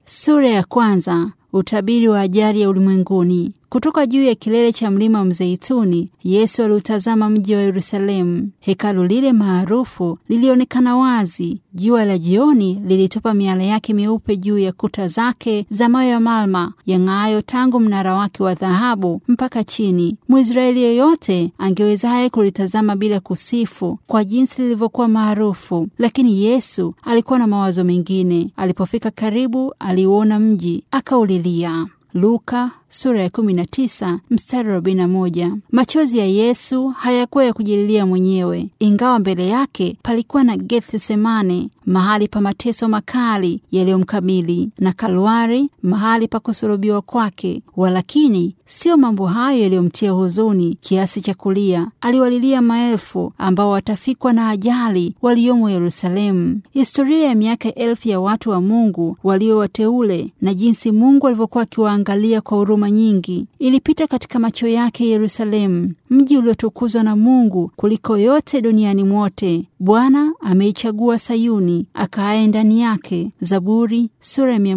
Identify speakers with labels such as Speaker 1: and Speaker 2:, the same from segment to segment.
Speaker 1: Sura ya kwanza. Utabiri wa ajali ya ulimwenguni. Kutoka juu ya kilele cha mlima wa Mzeituni, Yesu aliutazama mji wa Yerusalemu. Hekalu lile maarufu lilionekana wazi. Jua la jioni lilitupa miale yake meupe juu ya kuta zake za mawe ya malma yang'aayo tangu mnara wake wa dhahabu mpaka chini. Mwisraeli yeyote angewezaye kulitazama bila kusifu kwa jinsi lilivyokuwa maarufu, lakini Yesu alikuwa na mawazo mengine. Alipofika karibu, aliuona mji akaulilia. Luka sura ya 19 mstari wa 41. Machozi ya Yesu hayakuwa ya kujililia mwenyewe, ingawa mbele yake palikuwa na Gethsemane, mahali pa mateso makali yaliyomkabili, na Kalwari, mahali pa kusulubiwa kwake. Walakini sio mambo hayo yaliyomtia huzuni kiasi cha kulia. Aliwalilia maelfu ambao watafikwa na ajali waliomo Yerusalemu. Historia ya miaka elfu ya watu wa Mungu walio wateule na jinsi Mungu alivyokuwa akiwaangalia kwa huruma nyingi ilipita katika macho yake Yerusalemu, mji uliotukuzwa na Mungu kuliko yote duniani mwote. Bwana ameichagua Sayuni, akaaye ndani yake. Zaburi sura ya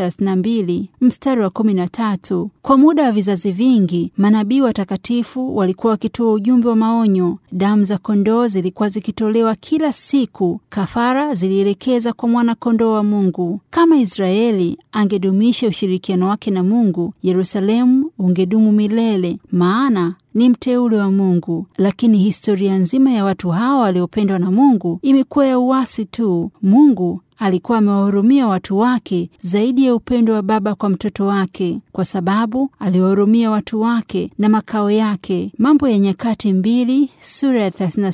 Speaker 1: 132 mstari wa 13. Kwa muda wa vizazi vingi, manabii watakatifu walikuwa wakitoa ujumbe wa maonyo. Damu za kondoo zilikuwa zikitolewa kila siku. Kafara zilielekeza kwa mwana kondoo wa Mungu. Kama Israeli angedumisha ushirikiano wake na Mungu, Yerusalemu ungedumu milele, maana ni mteule wa Mungu. Lakini historia nzima ya watu hawa waliopendwa na Mungu imekuwa ya uasi tu. Mungu alikuwa amewahurumia watu wake zaidi ya upendo wa baba kwa mtoto wake, kwa sababu aliwahurumia watu wake na makao yake. Mambo ya Nyakati mbili sura ya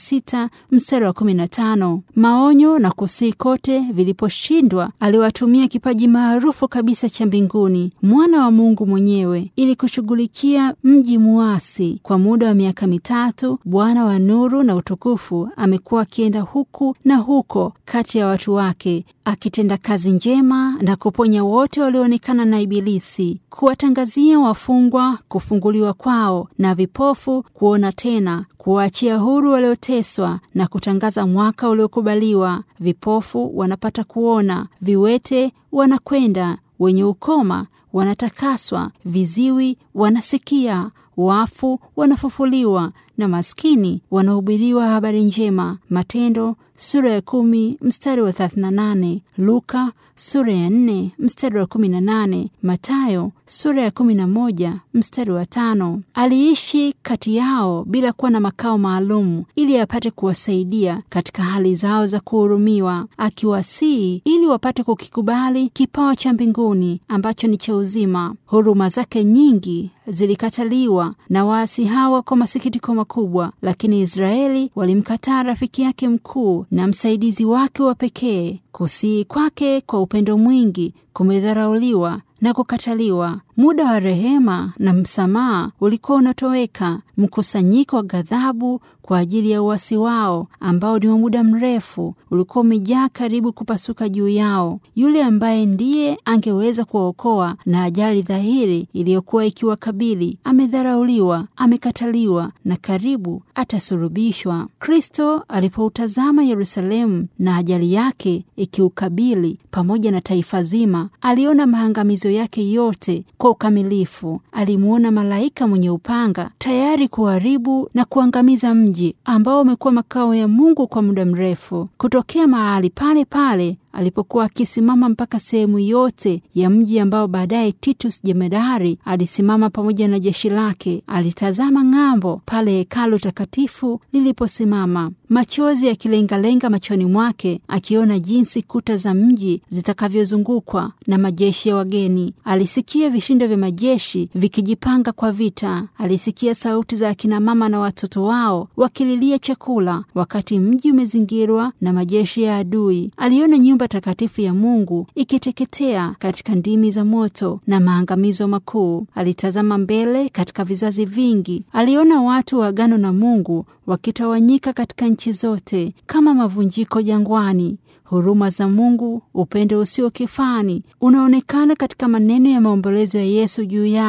Speaker 1: 36 mstari wa 15. Maonyo na kusii kote viliposhindwa, aliwatumia kipaji maarufu kabisa cha mbinguni, mwana wa Mungu mwenyewe, ili kushughulikia mji muasi. Kwa muda wa miaka mitatu, Bwana wa nuru na utukufu amekuwa akienda huku na huko kati ya watu wake akitenda kazi njema na kuponya wote walioonekana na Ibilisi, kuwatangazia wafungwa kufunguliwa kwao na vipofu kuona tena, kuwaachia huru walioteswa na kutangaza mwaka uliokubaliwa. Vipofu wanapata kuona, viwete wanakwenda, wenye ukoma wanatakaswa, viziwi wanasikia, wafu wanafufuliwa na maskini wanahubiriwa habari njema. Matendo sura ya kumi mstari wa 38, Luka sura ya nne mstari wa 18, Matayo sura ya 11 mstari wa tano. Aliishi kati yao bila kuwa na makao maalum ili apate kuwasaidia katika hali zao za kuhurumiwa, akiwasihi ili wapate kukikubali kipawa cha mbinguni ambacho ni cha uzima. Huruma zake nyingi zilikataliwa na waasi hawa kwa masikitiko makubwa, lakini Israeli walimkataa rafiki yake mkuu na msaidizi wake wa pekee. Kusihi kwake kwa upendo mwingi kumedharauliwa na kukataliwa. Muda wa rehema na msamaha ulikuwa unatoweka. Mkusanyiko wa ghadhabu kwa ajili ya uasi wao ambao ni wa muda mrefu ulikuwa umejaa karibu kupasuka juu yao. Yule ambaye ndiye angeweza kuwaokoa na ajali dhahiri iliyokuwa ikiwakabili amedharauliwa, amekataliwa na karibu atasulubishwa. Kristo alipoutazama Yerusalemu na ajali yake ikiukabili pamoja na taifa zima, aliona maangamizo yake yote kwa ukamilifu. Alimuona malaika mwenye upanga tayari kuharibu na kuangamiza mji ambao umekuwa makao ya Mungu kwa muda mrefu. Kutokea mahali pale pale alipokuwa akisimama mpaka sehemu yote ya mji ambao baadaye Titus jemedari alisimama pamoja na jeshi lake. Alitazama ng'ambo pale hekalu takatifu liliposimama, machozi yakilengalenga machoni mwake, akiona jinsi kuta za mji zitakavyozungukwa na majeshi ya wageni. Alisikia vishindo vya majeshi vikijipanga kwa vita. Alisikia sauti za akina mama na watoto wao wakililia chakula, wakati mji umezingirwa na majeshi ya adui. Aliona nyumba takatifu ya Mungu ikiteketea katika ndimi za moto na maangamizo makuu. Alitazama mbele katika vizazi vingi, aliona watu wa agano na Mungu wakitawanyika katika nchi zote kama mavunjiko jangwani. Huruma za Mungu, upendo usio kifani, unaonekana katika maneno ya maombolezo ya Yesu juu yao.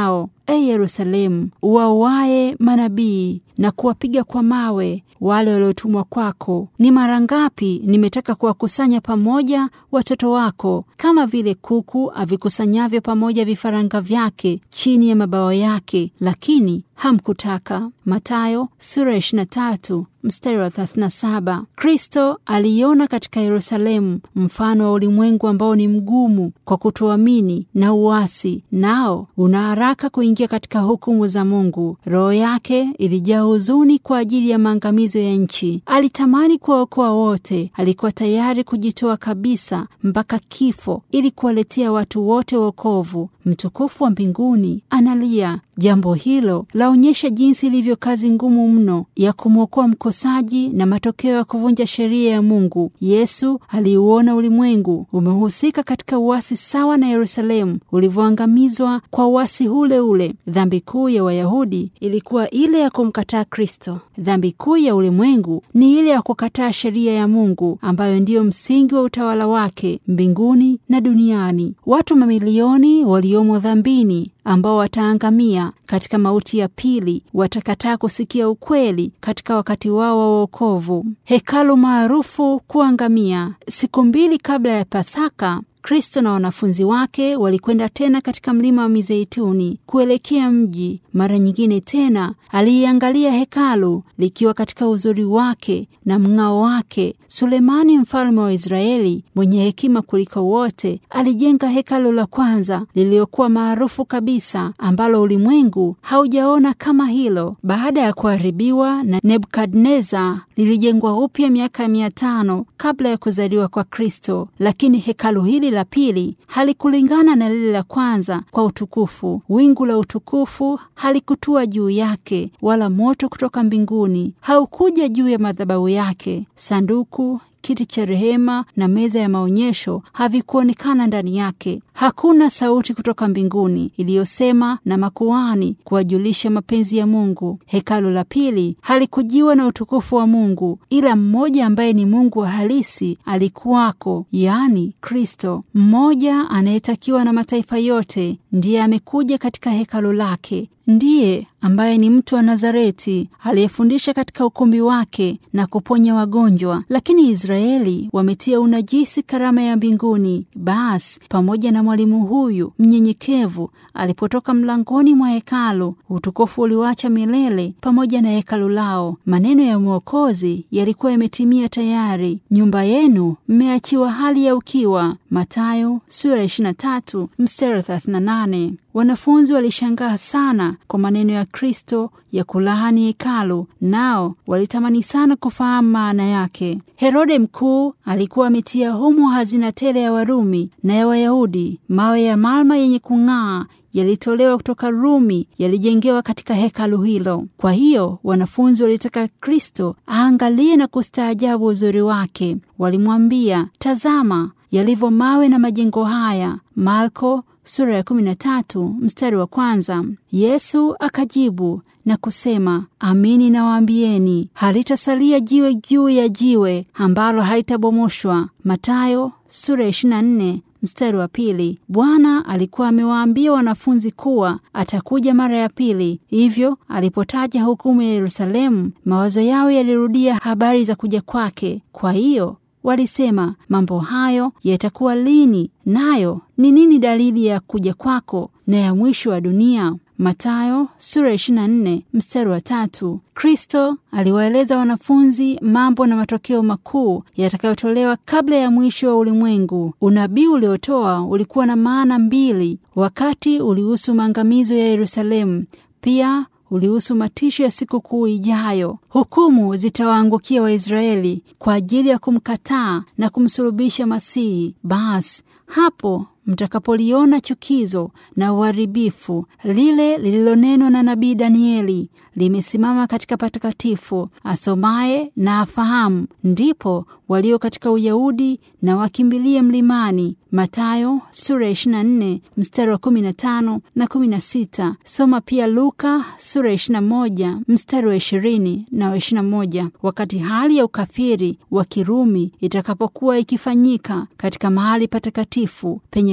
Speaker 1: e Yerusalemu, uwauaye manabii na kuwapiga kwa mawe wale waliotumwa kwako. Ni mara ngapi nimetaka kuwakusanya pamoja watoto wako, kama vile kuku avikusanyavyo pamoja vifaranga vyake chini ya mabawa yake, lakini hamkutaka. Mathayo sura ya 23 mstari wa 37. Kristo aliona katika Yerusalemu mfano wa ulimwengu ambao ni mgumu kwa kutoamini na uasi, nao una haraka kuingia katika hukumu za Mungu. Roho yake ilijaa huzuni kwa ajili ya maangamizo ya nchi. Alitamani kuwaokoa wote. Alikuwa tayari kujitoa kabisa mpaka kifo ili kuwaletea watu wote wokovu. Mtukufu wa mbinguni analia. Jambo hilo laonyesha jinsi ilivyo kazi ngumu mno ya kumwokoa mkosaji na matokeo ya kuvunja sheria ya Mungu. Yesu aliuona ulimwengu umehusika katika uasi sawa na Yerusalemu ulivyoangamizwa kwa uasi ule ule. Dhambi kuu ya Wayahudi ilikuwa ile ya kumkataa Kristo. Dhambi kuu ya ulimwengu ni ile ya kukataa sheria ya Mungu ambayo ndiyo msingi wa utawala wake mbinguni na duniani. Watu mamilioni waliomo dhambini ambao wataangamia katika mauti ya pili watakataa kusikia ukweli katika wakati wao wa wokovu. Hekalu maarufu kuangamia. Siku mbili kabla ya Pasaka, Kristo na wanafunzi wake walikwenda tena katika mlima wa Mizeituni kuelekea mji. Mara nyingine tena aliiangalia hekalu likiwa katika uzuri wake na mng'ao wake. Sulemani mfalme wa Israeli mwenye hekima kuliko wote alijenga hekalu la kwanza lililokuwa maarufu kabisa, ambalo ulimwengu haujaona kama hilo. Baada ya kuharibiwa na Nebukadneza, lilijengwa upya miaka mia tano kabla ya kuzaliwa kwa Kristo, lakini hekalu hili la pili halikulingana na lile la kwanza kwa utukufu. Wingu la utukufu halikutua juu yake, wala moto kutoka mbinguni haukuja juu ya madhabahu yake. Sanduku kiti cha rehema na meza ya maonyesho havikuonekana ndani yake. Hakuna sauti kutoka mbinguni iliyosema na makuhani kuwajulisha mapenzi ya Mungu. Hekalu la pili halikujiwa na utukufu wa Mungu, ila mmoja ambaye ni Mungu wa halisi alikuwako, yaani Kristo, mmoja anayetakiwa na mataifa yote. Ndiye amekuja katika hekalu lake ndiye ambaye ni mtu wa Nazareti aliyefundisha katika ukumbi wake na kuponya wagonjwa. Lakini Israeli wametia unajisi karama ya mbinguni. Basi pamoja na mwalimu huyu mnyenyekevu alipotoka mlangoni mwa hekalu, utukufu uliwacha milele pamoja na hekalu lao. Maneno ya Mwokozi yalikuwa yametimia tayari, nyumba yenu mmeachiwa hali ya ukiwa. Mathayo sura 23 mstari 38. Wanafunzi walishangaa sana kwa maneno ya Kristo ya kulaani hekalu, nao walitamani sana kufahamu maana yake. Herode mkuu alikuwa ametia humo hazina tele ya Warumi na ya Wayahudi. Mawe ya malma yenye kung'aa yalitolewa kutoka Rumi, yalijengewa katika hekalu hilo. Kwa hiyo wanafunzi walitaka Kristo aangalie na kustaajabu uzuri wake. Walimwambia, tazama yalivyo mawe na majengo haya. Marko sura ya 13 mstari wa kwanza. Yesu akajibu na kusema, amini nawaambieni, halitasalia jiwe juu ya jiwe ambalo halitabomoshwa. Mathayo sura ya 24 mstari wa pili. Bwana alikuwa amewaambia wanafunzi kuwa atakuja mara ya pili. Hivyo alipotaja hukumu ya Yerusalemu, mawazo yao yalirudia habari za kuja kwake. Kwa hiyo walisema, mambo hayo yatakuwa lini? Nayo ni nini dalili ya kuja kwako na ya mwisho wa dunia? Mathayo sura 24 mstari wa tatu. Kristo aliwaeleza wanafunzi mambo na matokeo makuu yatakayotolewa kabla ya mwisho wa ulimwengu. Unabii uliotoa ulikuwa na maana mbili. Wakati ulihusu maangamizo ya Yerusalemu, pia ulihusu matisho ya siku kuu ijayo. Hukumu zitawaangukia Waisraeli kwa ajili ya kumkataa na kumsulubisha Masihi. Basi hapo mtakapoliona chukizo na uharibifu lile lililonenwa na nabii Danieli limesimama katika patakatifu, asomaye na afahamu, ndipo walio katika Uyahudi na wakimbilie mlimani. Mathayo sura ya 24 mstari wa 15 na 16. Soma pia Luka sura ya 21 mstari wa 20 na wa 21. Wakati hali ya ukafiri wa Kirumi itakapokuwa ikifanyika katika mahali patakatifu penye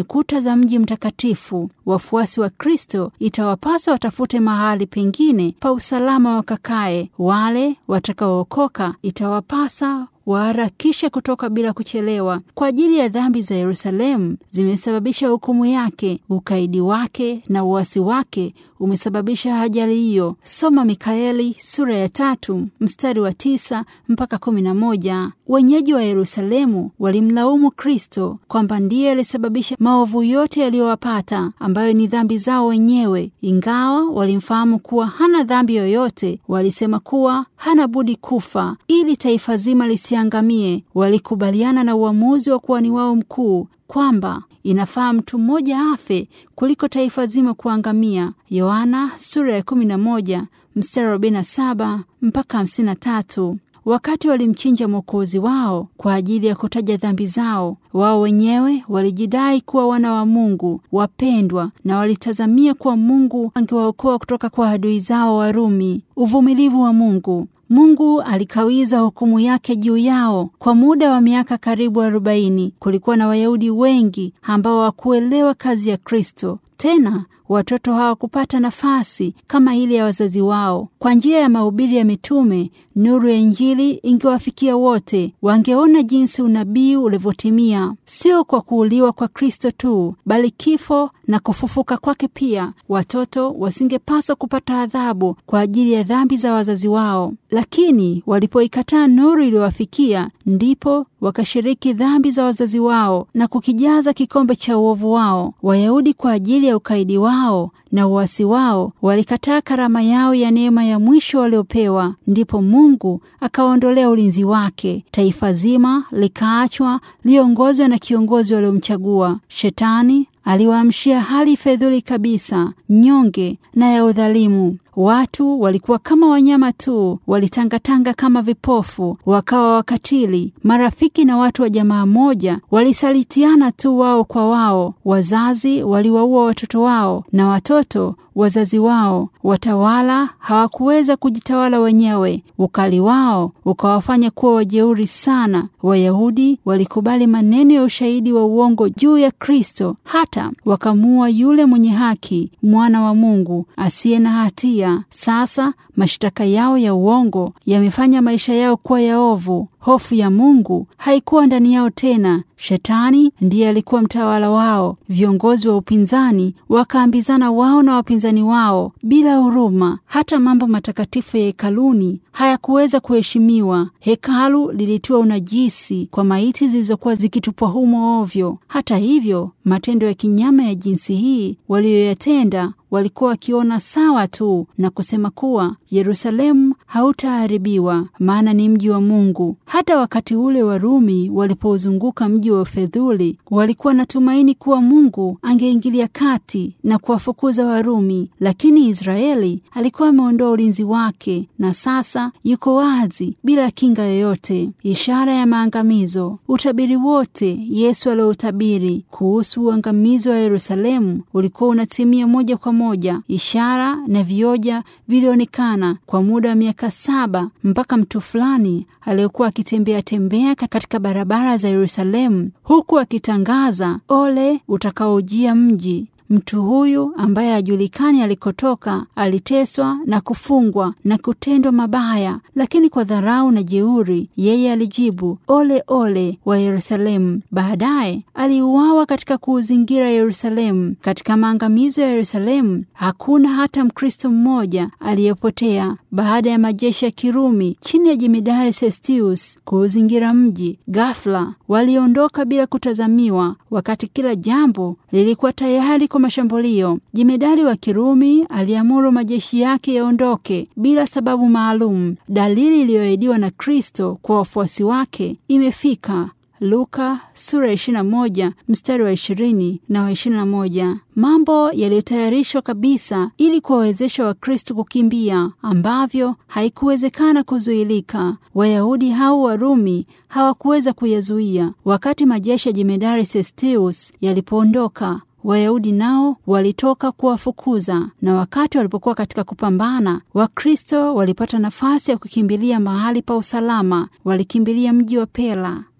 Speaker 1: kuta za mji mtakatifu. Wafuasi wa Kristo itawapasa watafute mahali pengine pa usalama wakakae. Wale watakaookoka itawapasa waharakishe kutoka bila kuchelewa. Kwa ajili ya dhambi za Yerusalemu zimesababisha hukumu yake, ukaidi wake na uasi wake umesababisha ajali hiyo. Soma Mikaeli sura ya tatu mstari wa tisa mpaka kumi na moja. Wenyeji wa Yerusalemu walimlaumu Kristo kwamba ndiye alisababisha maovu yote yaliyowapata, ambayo ni dhambi zao wenyewe. Ingawa walimfahamu kuwa hana dhambi yoyote, walisema kuwa hana budi kufa ili taifa zima lisiangamie. Walikubaliana na uamuzi wa kuhani wao mkuu kwamba inafaa mtu mmoja afe kuliko taifa zima kuangamia. Yohana sura ya 11 mstari 47 mpaka 53. Wakati walimchinja Mwokozi wao kwa ajili ya kutaja dhambi zao, wao wenyewe walijidai kuwa wana wa Mungu wapendwa, na walitazamia kuwa Mungu angewaokoa kutoka kwa adui zao Warumi. Uvumilivu wa Mungu. Mungu alikawiza hukumu yake juu yao kwa muda wa miaka karibu arobaini. Kulikuwa na Wayahudi wengi ambao hawakuelewa kazi ya Kristo. Tena watoto hawakupata nafasi kama ile ya wazazi wao. Kwa njia ya mahubiri ya mitume, nuru ya Injili ingewafikia wote. Wangeona jinsi unabii ulivyotimia, sio kwa kuuliwa kwa Kristo tu, bali kifo na kufufuka kwake pia. Watoto wasingepaswa kupata adhabu kwa ajili ya dhambi za wazazi wao, lakini walipoikataa nuru iliyowafikia, ndipo wakashiriki dhambi za wazazi wao na kukijaza kikombe cha uovu wao. Wayahudi kwa ajili ya ukaidi wao na uasi wao walikataa karama yao ya neema ya mwisho waliopewa. Ndipo Mungu akawaondolea ulinzi wake. Taifa zima likaachwa liongozwe na kiongozi waliomchagua. Shetani aliwaamshia hali fedhuli kabisa, nyonge na ya udhalimu. Watu walikuwa kama wanyama tu, walitangatanga kama vipofu, wakawa wakatili. Marafiki na watu wa jamaa moja walisalitiana tu wao kwa wao. Wazazi waliwaua watoto wao na watoto wazazi wao. Watawala hawakuweza kujitawala wenyewe, ukali wao ukawafanya kuwa wajeuri sana. Wayahudi walikubali maneno ya ushahidi wa uongo juu ya Kristo, hata wakamuua yule mwenye haki, mwana wa Mungu asiye na hatia. Sasa mashtaka yao ya uongo yamefanya maisha yao kuwa ya ovu. Hofu ya Mungu haikuwa ndani yao tena. Shetani ndiye alikuwa mtawala wao. Viongozi wa upinzani wakaambizana wao na wapinzani wao bila huruma. Hata mambo matakatifu ya hekaluni hayakuweza kuheshimiwa. Hekalu lilitiwa unajisi kwa maiti zilizokuwa zikitupwa humo ovyo. Hata hivyo, matendo ya kinyama ya jinsi hii waliyoyatenda walikuwa wakiona sawa tu na kusema kuwa Yerusalemu hautaharibiwa, maana ni mji wa Mungu. Hata wakati ule Warumi walipozunguka mji wa Fedhuli, walikuwa na tumaini kuwa Mungu angeingilia kati na kuwafukuza Warumi, lakini Israeli alikuwa ameondoa ulinzi wake na sasa yuko wazi bila kinga yoyote, ishara ya maangamizo. Utabiri wote Yesu alioutabiri kuhusu uangamizi wa Yerusalemu ulikuwa unatimia moja kwa moja. Ishara na vioja vilionekana kwa muda wa miaka saba mpaka mtu fulani aliyekuwa akitembea tembea katika barabara za Yerusalemu huku akitangaza ole utakaojia mji. Mtu huyu ambaye hajulikani alikotoka aliteswa na kufungwa na kutendwa mabaya, lakini kwa dharau na jeuri yeye alijibu ole ole wa Yerusalemu. Baadaye aliuawa katika kuuzingira Yerusalemu. Katika maangamizo ya Yerusalemu hakuna hata Mkristo mmoja aliyepotea. Baada ya majeshi ya Kirumi chini ya jemedari Sestius kuuzingira mji, ghafla waliondoka bila kutazamiwa, wakati kila jambo lilikuwa tayari kwa mashambulio. Jemedari wa Kirumi aliamuru majeshi yake yaondoke bila sababu maalum. Dalili iliyoahidiwa na Kristo kwa wafuasi wake imefika. Luka sura ya 21 mstari wa 20 na wa 21. Mambo yaliyotayarishwa kabisa ili kuwawezesha Wakristo kukimbia ambavyo haikuwezekana kuzuilika. Wayahudi hao Warumi hawakuweza kuyazuia. Wakati majeshi ya jemedari Sestius yalipoondoka Wayahudi nao walitoka kuwafukuza, na wakati walipokuwa katika kupambana, Wakristo walipata nafasi ya kukimbilia mahali pa usalama. Walikimbilia mji wa Pela.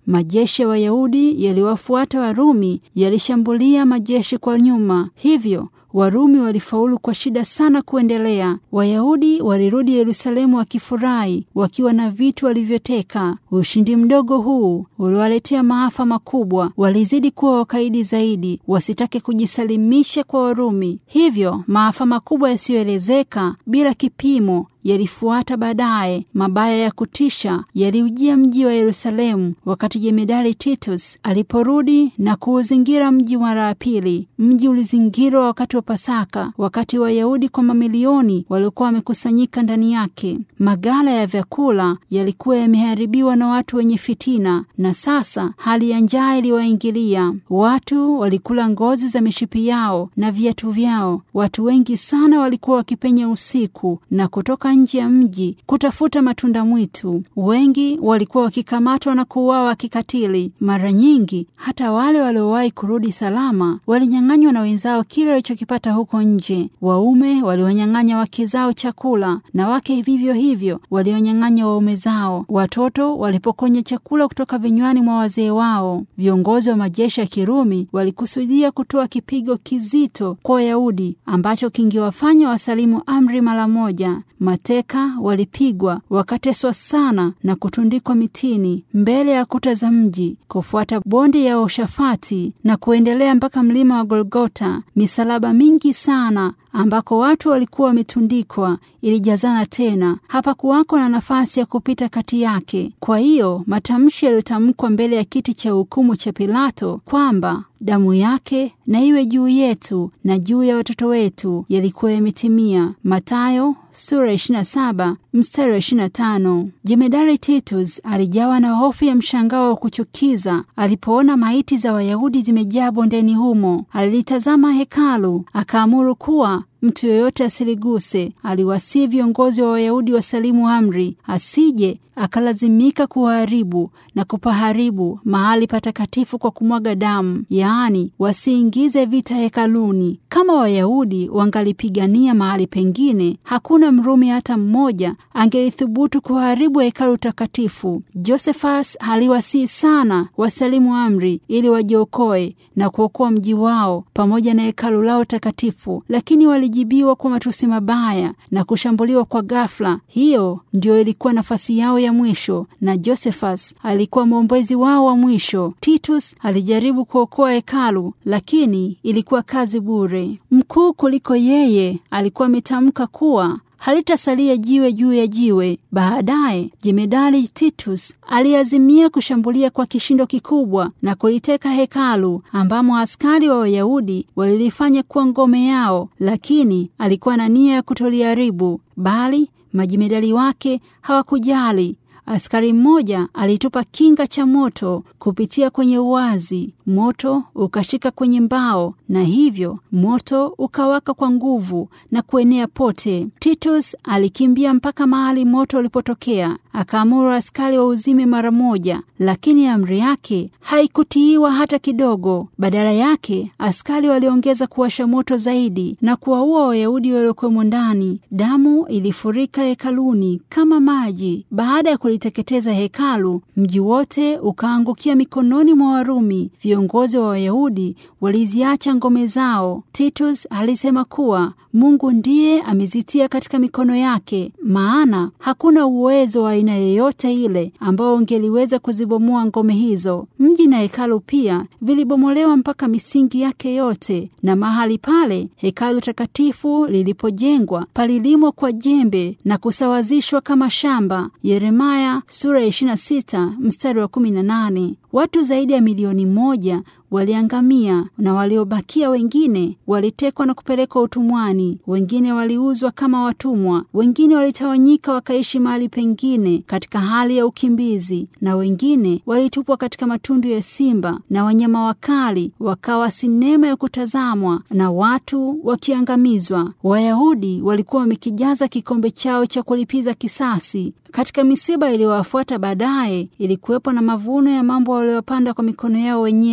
Speaker 1: majeshi ya Wayahudi yaliyowafuata Warumi yalishambulia majeshi kwa nyuma, hivyo Warumi walifaulu kwa shida sana kuendelea. Wayahudi walirudi Yerusalemu wakifurahi, wakiwa na vitu walivyoteka. Ushindi mdogo huu uliwaletea maafa makubwa. Walizidi kuwa wakaidi zaidi, wasitake kujisalimisha kwa Warumi. Hivyo maafa makubwa yasiyoelezeka bila kipimo yalifuata baadaye. Mabaya ya kutisha yaliujia mji wa Yerusalemu wakati jemedari Titus aliporudi na kuuzingira mji mara ya pili. Mji ulizingirwa wakati wa Pasaka, wakati Wayahudi kwa mamilioni waliokuwa wamekusanyika ndani yake. Magala ya vyakula yalikuwa yameharibiwa na watu wenye fitina, na sasa hali ya njaa iliwaingilia. Watu walikula ngozi za mishipi yao na viatu vyao. Watu wengi sana walikuwa wakipenya usiku na kutoka nje ya mji kutafuta matunda mwitu. Wengi walikuwa wakikamatwa na kuuawa kikatili. Mara nyingi hata wale waliowahi kurudi salama walinyang'anywa na wenzao kile walichokipata huko nje. Waume waliwanyang'anya wake zao chakula na wake vivyo hivyo walionyang'anya waume zao. Watoto walipokonya chakula kutoka vinywani mwa wazee wao. Viongozi wa majeshi ya Kirumi walikusudia kutoa kipigo kizito kwa Wayahudi ambacho kingewafanya wasalimu amri mara moja. Mateka walipigwa wakateswa sana na kutundikwa mitini mbele ya kuta za mji, kufuata bonde ya Oshafati na kuendelea mpaka mlima wa Golgota. Misalaba mingi sana ambako watu walikuwa wametundikwa ilijazana tena, hapakuwako na nafasi ya kupita kati yake. Kwa hiyo matamshi yaliyotamkwa mbele ya kiti cha hukumu cha Pilato kwamba damu yake na iwe juu yetu na juu ya watoto wetu yalikuwa yametimia. Mathayo sura 27 mstari wa 25. Jemedari Titus alijawa na hofu ya mshangao wa kuchukiza alipoona maiti za Wayahudi zimejaa bondeni humo. Alilitazama hekalu akaamuru kuwa mtu yoyote asiliguse. Aliwasihi viongozi wa Wayahudi wasalimu amri, asije akalazimika kuharibu na kupaharibu mahali patakatifu kwa kumwaga damu, yaani wasiingize vita hekaluni. Kama Wayahudi wangalipigania mahali pengine, hakuna Mrumi hata mmoja angelithubutu kuharibu hekalu takatifu. Josephus aliwasihi sana wasalimu amri ili wajiokoe na kuokoa mji wao pamoja na hekalu lao takatifu, lakini walijibiwa kwa matusi mabaya na kushambuliwa kwa ghafla. Hiyo ndio ilikuwa nafasi yao ya mwisho, na Josephus alikuwa mwombezi wao wa mwisho. Titus alijaribu kuokoa hekalu, lakini ilikuwa kazi bure. Mkuu kuliko yeye alikuwa ametamka kuwa halitasalia jiwe juu ya jiwe. Baadaye jemedali Titus aliazimia kushambulia kwa kishindo kikubwa na kuliteka hekalu ambamo askari wa Wayahudi walilifanya kuwa ngome yao, lakini alikuwa na nia ya kutoliharibu, bali majemedali wake hawakujali. Askari mmoja alitupa kinga cha moto kupitia kwenye uwazi. Moto ukashika kwenye mbao na hivyo moto ukawaka kwa nguvu na kuenea pote. Titus alikimbia mpaka mahali moto ulipotokea, akaamuru askari wa uzime mara moja, lakini amri yake haikutiiwa hata kidogo. Badala yake askari waliongeza kuwasha moto zaidi na kuwaua Wayahudi waliokuwemo ndani. Damu ilifurika hekaluni kama maji. Baada ya kuliteketeza hekalu, mji wote ukaangukia mikononi mwa Warumi. Viongozi wa Wayahudi waliziacha ngome zao. Titus alisema kuwa Mungu ndiye amezitia katika mikono yake, maana hakuna uwezo wa aina yoyote ile ambao ungeliweza kuzibomoa ngome hizo. Mji na hekalu pia vilibomolewa mpaka misingi yake yote, na mahali pale hekalu takatifu lilipojengwa palilimwa kwa jembe na kusawazishwa kama shamba. Yeremaya sura ya 26 mstari wa 18. Watu zaidi ya milioni moja waliangamia na waliobakia wengine walitekwa na kupelekwa utumwani. Wengine waliuzwa kama watumwa, wengine walitawanyika wakaishi mahali pengine katika hali ya ukimbizi, na wengine walitupwa katika matundu ya simba na wanyama wakali, wakawa sinema ya kutazamwa na watu wakiangamizwa. Wayahudi walikuwa wamekijaza kikombe chao cha kulipiza kisasi. Katika misiba iliyowafuata baadaye, ilikuwepo na mavuno ya mambo waliyopanda kwa mikono yao wenyewe.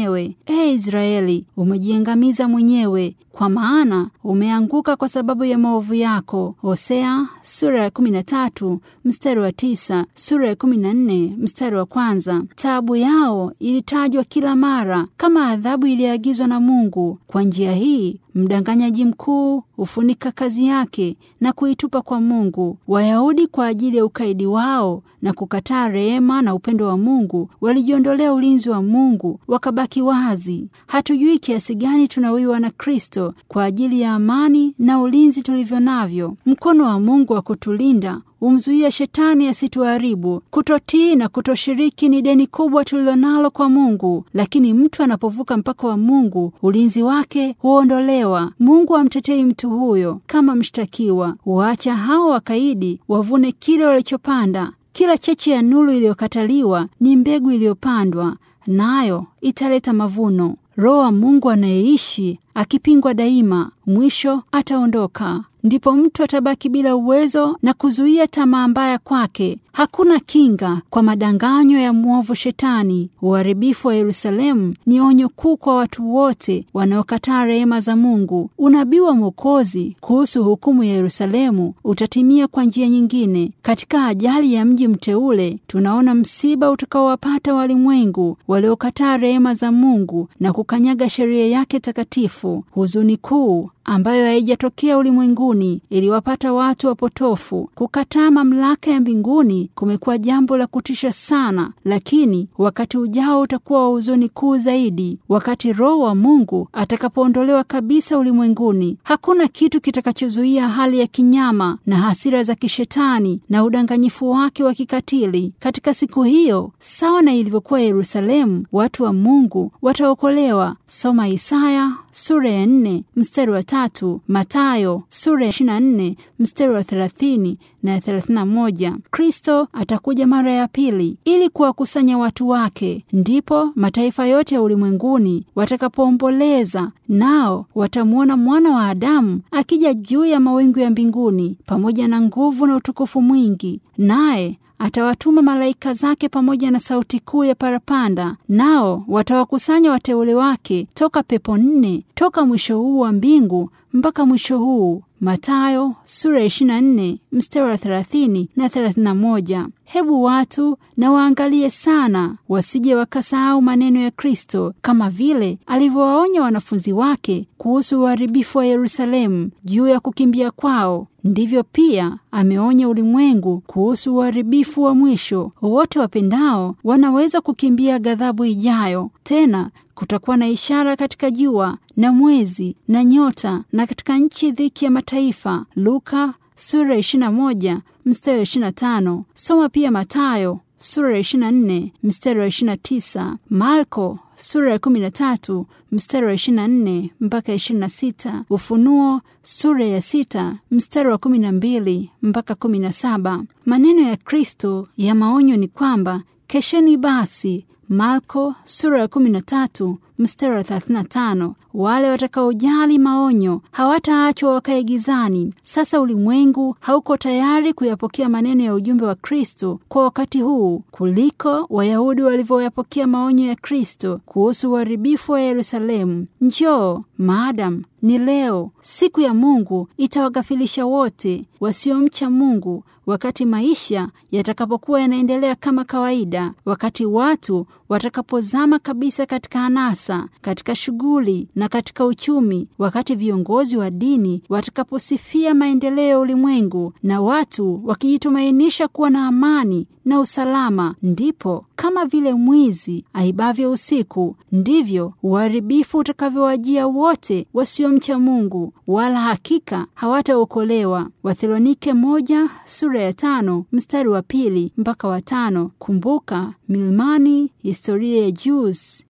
Speaker 1: Ee Israeli, umejiangamiza mwenyewe, kwa maana umeanguka kwa sababu ya maovu yako. Hosea sura ya 13 mstari wa tisa, sura ya 14 mstari wa kwanza. Taabu yao ilitajwa kila mara kama adhabu iliyoagizwa na Mungu. Kwa njia hii mdanganyaji mkuu hufunika kazi yake na kuitupa kwa Mungu. Wayahudi kwa ajili ya ukaidi wao na kukataa rehema na upendo wa Mungu walijiondolea ulinzi wa Mungu, wakabaki wazi. Hatujui kiasi gani tunawiwa na Kristo kwa ajili ya amani na ulinzi tulivyo navyo. Mkono wa Mungu wa kutulinda humzuia shetani asituharibu. Kutotii na kutoshiriki ni deni kubwa tulilonalo kwa Mungu, lakini mtu anapovuka mpaka wa Mungu, ulinzi wake huondolewa. Mungu amtetei mtu huyo kama mshtakiwa, huacha hao wakaidi wavune kile walichopanda. Kila cheche ya nuru iliyokataliwa ni mbegu iliyopandwa, nayo italeta mavuno. Roho wa Mungu anayeishi akipingwa daima, mwisho ataondoka. Ndipo mtu atabaki bila uwezo na kuzuia tamaa mbaya kwake. Hakuna kinga kwa madanganyo ya mwovu Shetani. Uharibifu wa Yerusalemu ni onyo kuu kwa watu wote wanaokataa rehema za Mungu. Unabii wa Mwokozi kuhusu hukumu ya Yerusalemu utatimia kwa njia nyingine. Katika ajali ya mji mteule, tunaona msiba utakaowapata walimwengu waliokataa rehema za Mungu na kukanyaga sheria yake takatifu. Huzuni kuu ambayo haijatokea ulimwenguni iliwapata watu wapotofu. Kukataa mamlaka ya mbinguni kumekuwa jambo la kutisha sana, lakini wakati ujao utakuwa wa huzuni kuu zaidi, wakati Roho wa Mungu atakapoondolewa kabisa ulimwenguni. Hakuna kitu kitakachozuia hali ya kinyama na hasira za kishetani na udanganyifu wake wa kikatili. Katika siku hiyo, sawa na ilivyokuwa Yerusalemu, watu wa Mungu wataokolewa. Soma Isaya sura ya nne mstari wa tatu, Matayo sura ya 24 mstari wa 30 na 31. Kristo atakuja mara ya pili ili kuwakusanya watu wake. Ndipo mataifa yote ya ulimwenguni watakapoomboleza, nao watamwona mwana wa Adamu akija juu ya mawingu ya mbinguni pamoja na nguvu na utukufu mwingi, naye atawatuma malaika zake pamoja na sauti kuu ya parapanda, nao watawakusanya wateule wake toka pepo nne, toka mwisho huu wa mbingu mpaka mwisho huu. Matayo sura ya 24 mstari wa 30 na 31. Hebu watu na waangalie sana, wasije wakasahau maneno ya Kristo, kama vile alivyowaonya wanafunzi wake kuhusu uharibifu wa Yerusalemu juu ya kukimbia kwao. Ndivyo pia ameonya ulimwengu kuhusu uharibifu wa mwisho. Wote wapendao wanaweza kukimbia ghadhabu ijayo. Tena kutakuwa na ishara katika jua na mwezi na nyota, na katika nchi dhiki ya mataifa. Luka sura ya 21 mstari wa 25. Soma pia Matayo sura ya 24 mstari wa 29, Marko sura ya 13 mstari wa 24 mpaka 26, Ufunuo sura ya 6 mstari wa 12 mpaka 17. Maneno ya Kristo ya maonyo ni kwamba kesheni basi. Marko sura ya 13 mstari wa 35. Wale watakaojali maonyo hawataachwa wakae gizani. Sasa ulimwengu hauko tayari kuyapokea maneno ya ujumbe wa Kristo kwa wakati huu kuliko Wayahudi walivyoyapokea maonyo ya Kristo kuhusu uharibifu wa Yerusalemu. Njoo maadamu ni leo, siku ya Mungu itawaghafilisha wote wasiomcha Mungu, wakati maisha yatakapokuwa yanaendelea kama kawaida, wakati watu watakapozama kabisa katika anasa, katika shughuli na katika uchumi, wakati viongozi wa dini watakaposifia maendeleo ya ulimwengu na watu wakijitumainisha kuwa na amani na usalama, ndipo kama vile mwizi aibavyo usiku, ndivyo uharibifu utakavyowajia wote wasiomcha Mungu, wala hakika hawataokolewa. Wathesalonike moja sura ya tano mstari wa pili mpaka wa tano. Kumbuka milimani, historia ya Jews